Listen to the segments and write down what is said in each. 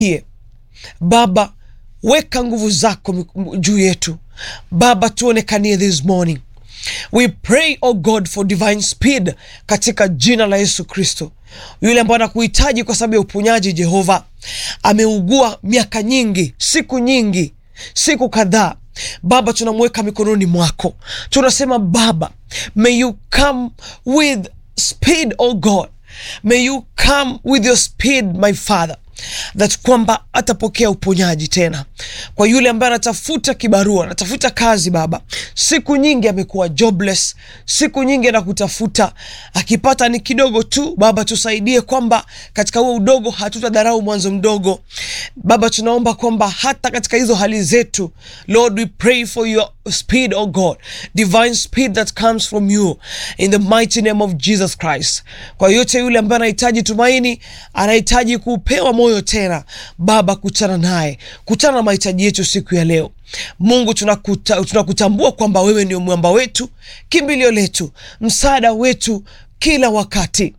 Ye. Baba, weka nguvu zako miku- juu yetu Baba, tuonekanie this morning. We pray oh God for divine speed katika jina la Yesu Kristo. Yule ambaye anakuhitaji kwa sababu ya uponyaji, Jehova, ameugua miaka nyingi, siku nyingi, siku kadhaa. Baba, tunamweka mikononi mwako, tunasema Baba, may you come with speed oh God, may you come with your speed my Father that kwamba atapokea uponyaji tena kwa yule ambaye anatafuta kibarua, anatafuta kazi. Baba, siku nyingi amekuwa jobless, siku nyingi anakutafuta, akipata ni kidogo tu. Baba, tusaidie kwamba katika huo udogo hatutadharau mwanzo mdogo. Baba, tunaomba kwamba hata katika hizo hali zetu, Lord, we pray for your speed, oh God, divine speed that comes from you in the mighty name of Jesus Christ. Kwa yote yule ambaye anahitaji tumaini, anahitaji kupewa moyo tena, Baba, kutana naye, kutana na mahitaji yetu siku ya leo. Mungu, tunakuta, tunakutambua kwamba wewe ndio mwamba wetu, kimbilio letu, msaada wetu kila wakati.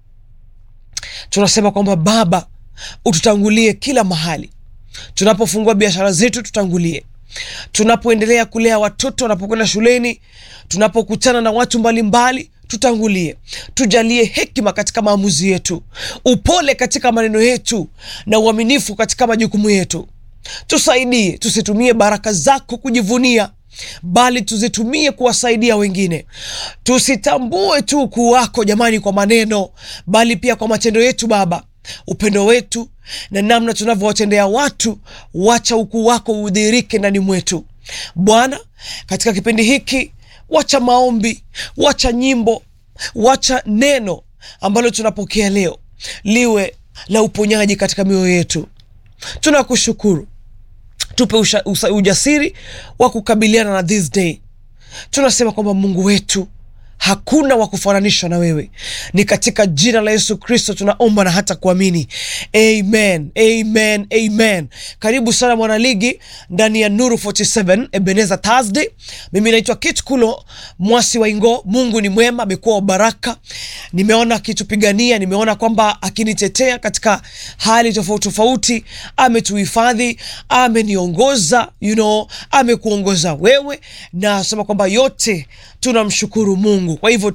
Tunasema kwamba Baba, ututangulie kila mahali tunapofungua biashara zetu, tutangulie tunapoendelea kulea watoto wanapokwenda shuleni, tunapokutana na watu mbalimbali, tutangulie. Tujalie hekima katika maamuzi yetu, upole katika maneno yetu, na uaminifu katika majukumu yetu. Tusaidie tusitumie baraka zako kujivunia, bali tuzitumie kuwasaidia wengine. Tusitambue tu ukuu wako jamani kwa maneno, bali pia kwa matendo yetu Baba upendo wetu na namna tunavyowatendea watu, wacha ukuu wako udhihirike ndani mwetu Bwana. Katika kipindi hiki, wacha maombi, wacha nyimbo, wacha neno ambalo tunapokea leo liwe la uponyaji katika mioyo yetu. Tunakushukuru, tupe usha, usa, ujasiri wa kukabiliana na this day. Tunasema kwamba Mungu wetu hakuna wa kufananishwa na wewe. Ni katika jina la Yesu Kristo tunaomba na hata kuamini, amen, amen, amen. Karibu sana mwanaligi ndani ya Nuru 47 Ebeneza Thursday. Mimi naitwa Kit Kulo mwasi wa Ingo. Mungu ni mwema, amekuwa wa baraka. Nimeona akitupigania, nimeona kwamba akinitetea katika hali tofauti tofauti, ametuhifadhi, ameniongoza, you know, amekuongoza wewe, na nasema kwamba yote tunamshukuru Mungu. Kwa hivyo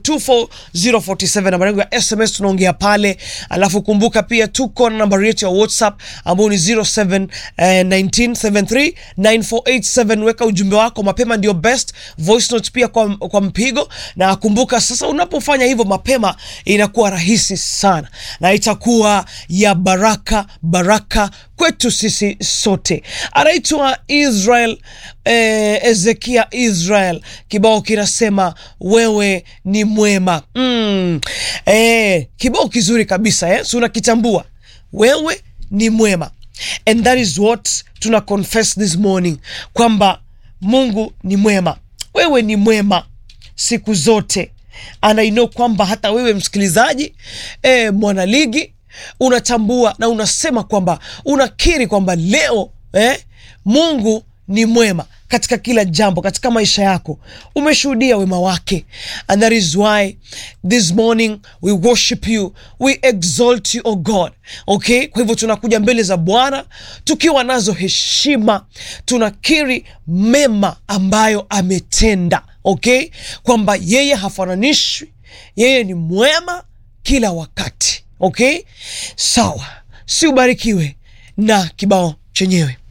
24047 namba yangu ya SMS tunaongea pale, alafu kumbuka pia tuko na nambari yetu ya WhatsApp ambayo ni 0719739487. Weka ujumbe wako mapema, ndio best voice note pia kwa, kwa mpigo. Na kumbuka sasa, unapofanya hivyo mapema inakuwa rahisi sana na itakuwa ya baraka baraka kwetu sisi sote. Anaitwa Israel eh, Ezekia Israel, kibao kinasema wewe ni mwema mm. Eh, kibao kizuri kabisa eh? Si unakitambua wewe ni mwema, and that is what tuna confess this morning kwamba Mungu ni mwema, wewe ni mwema siku zote, and I know kwamba hata wewe msikilizaji eh, mwanaligi unatambua na unasema kwamba unakiri kwamba leo eh, Mungu ni mwema katika kila jambo katika maisha yako, umeshuhudia wema wake, and that is why this morning we worship you, we exalt you, oh God. Okay, kwa hivyo tunakuja mbele za Bwana tukiwa nazo heshima, tunakiri mema ambayo ametenda, okay, kwamba yeye hafananishwi, yeye ni mwema kila wakati. Okay, sawa, si ubarikiwe na kibao chenyewe.